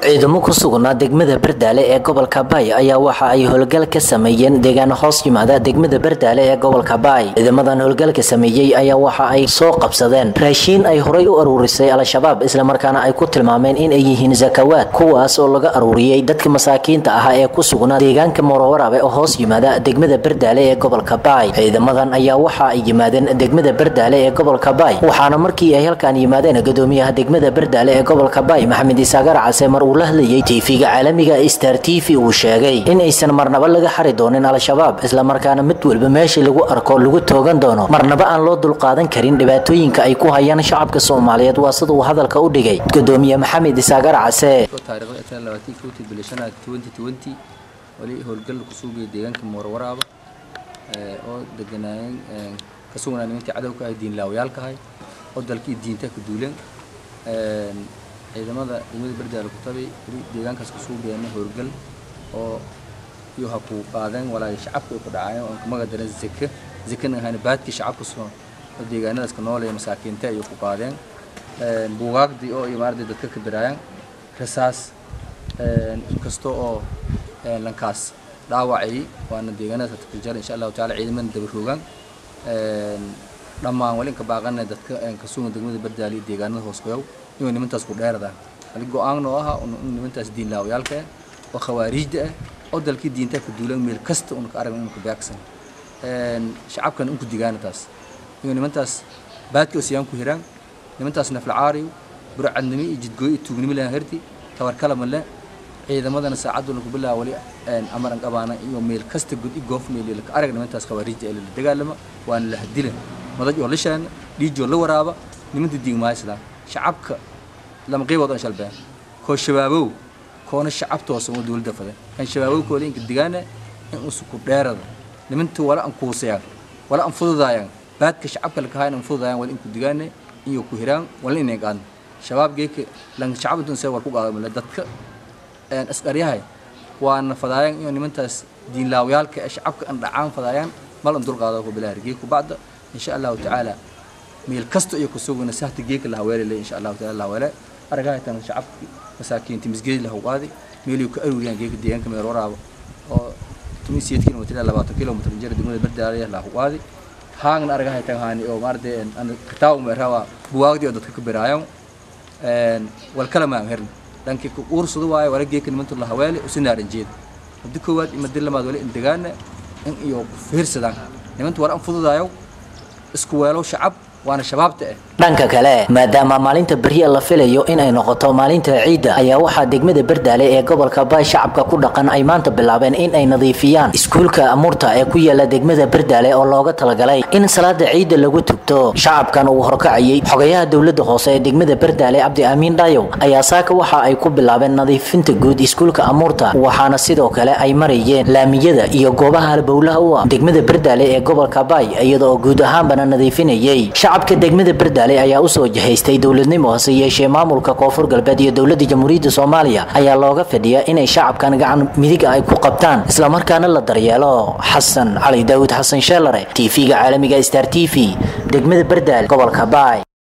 ciidamo ku sugnaa degmada bardaale ee gobolka baay ayaa waxa ay howlgal ka sameeyeen deegaano hoos yimaada degmada bardaale ee gobolka baay ciidamadan howlgalka sameeyey ayaa waxa ay soo qabsadeen raashiin ay horay u aruurisay al-shabaab islamarkaana ay ku tilmaameen in ay yihiin zakawaad kuwaas oo laga aruuriyey dadka masaakiinta ahaa ee ku sugnaa deegaanka moorowarabe oo hoos yimaada degmada bardaale ee gobolka baay ciidamadan ayaa waxa ay yimaadeen degmada bardaale ee gobolka baay waxaana markii ay halkaan yimaadeen gudoomiyaha degmada bardaale ee gobolka baay maxamed isaagar case mar uu la hadlayay tv-ga caalamiga star t v uu sheegay in aysan marnaba laga xari doonin al-shabaab islamarkaana mid walba meeshii lagu arko lagu toogan doono marnaba aan loo dulqaadan karin dhibaatooyinka ay ku hayaan shacabka soomaaliyeed waa sida uu hadalka u dhigay gudoomiye maxamed isaagar case wali howlgal ku suugaya deegaanka moorwaraaba oo deganaayeen ka sugnaa nimantii cadowka ah diinlaawayaalka ahay oo dalkii diinta ka duuleen ciidamada degmada bardaale ku tabay weli deegaankaas ku suugayana howlgal oo iyo ha ku qaadeen walaahi shacabka ay ku dhacaayeen oo kamaga daran zeke zekena ahayna baadkii shacabka soo oo deegaanadaas ka nool ee masaakiinta ayay ku qaadeen buugaagdii oo iyo maaragtay dadka ka biraayaan rasaas inkasta oo lankaas dhaawacayay waana deegaanadaas takiljar insha allahu taala ciidamada daba roogaan dhammaan wali inka baaqana dadka ka sugan degmada bardaali deegaanada hoos qoyow inuu nimantaas ku dheeradaan wali go-aan oo ah in nimantaas diin laawayaalka ah oo khawaariijda ah oo dalkii diinta ka duulan meel kasta una ka aragna inuu ka beegsan shacabkan inku digaana taas inuu nimantaas baadka oo siyaan ku hiraan nimantaas naflacaariyo burcadnimo iyo jidgooyo iyo tuugnimo lahan herti tabarkala male ciidamadana saacaddu lagu bilaabo wali amaran qabaana iyo meel kasta gud i goof meel ka arag nimantaas khawaariijda ee la dagaalama waana la hadilan madaj oo la shaana dhiijoo la waraaba nimanta diigmaaysadaan shacabka lama qaybood aan shalbeen koo shabaabow koona shacabtoosa oo dowladda faday kan shabaabow kooda inka digaana in usuku dheerada nimanta wala aan kuusayaan wala aan fududaayaan baadka shacabka la kahayn aan fududaayaan wala inku digaana iyo ku hiraan wala inay qaadno shabaab geeka lan shacab intuu see war ku qaado male dadka askaryahay waana fadaayaan iyo nimantaas diinlaawayaalka ee shacabka aan dhacaan fadaayaan mal an dulqaado ku bilaa geeku bacda insha allahu tacaala meel kasta iyo kusugana sahta geeka la haweelay insha allahu taala la haweelay aragaha tan shacabki masaakiinta misgeed la hawqaadi meeliyo ka aruriyaan geeka deegaanka meel waraaba oo 18 kilomitir 20 kilomitir jir degmada bardaale la hawqaadi haangna aragaha tan haani oo maarde an kitaaw meerawa buwaagdi oo dadka ka biraayaan een wal kala ma herna dhankii ku uursado waayo wala geeka nimantu la haweelay oo sinaaran jeed muddo koowaad iyo muddo lamaad wala indegaana in iyo fiirsadaan nimantu war aan fududaayo isku weelo shacab waana shabaabta ah dhanka kale maadaama maalinta beriya la filayo in ay noqoto maalinta ciidda ayaa waxaa degmada bardaale ee gobolka baay shacabka ku dhaqan ay maanta bilaabeen in ay nadiifiyaan iskuulka amuurta ee ku yaala degmada bardaale oo looga talagalay in salaada ciidda lagu tugto shacabkan uu horkacayay xogayaha dowladda hoose ee degmada bardaale cabdi amiin dhayow ayaa saaka waxa ay ku bilaabeen nadiifinta guud iskuulka amuurta waxaana sidoo kale ay marayeen laamiyada iyo goobaha halbowlaha u ah degmada bardaale ee gobolka baay iyada oo guud ahaanbana nadiifinayay shacabka degmada bardaale ayaa usoo jihaystay dowladnimo hase yeeshee maamulka koonfur galbeed iyo dowladda jamhuuriyadda soomaaliya ayaa looga fadhiyaa inay shacabkan gacan midiga ay ku qabtaan islamarkaana la daryeelo xasan cali daawud xasan sheelare tv-ga caalamiga star t v degmada bardaale gobolka baay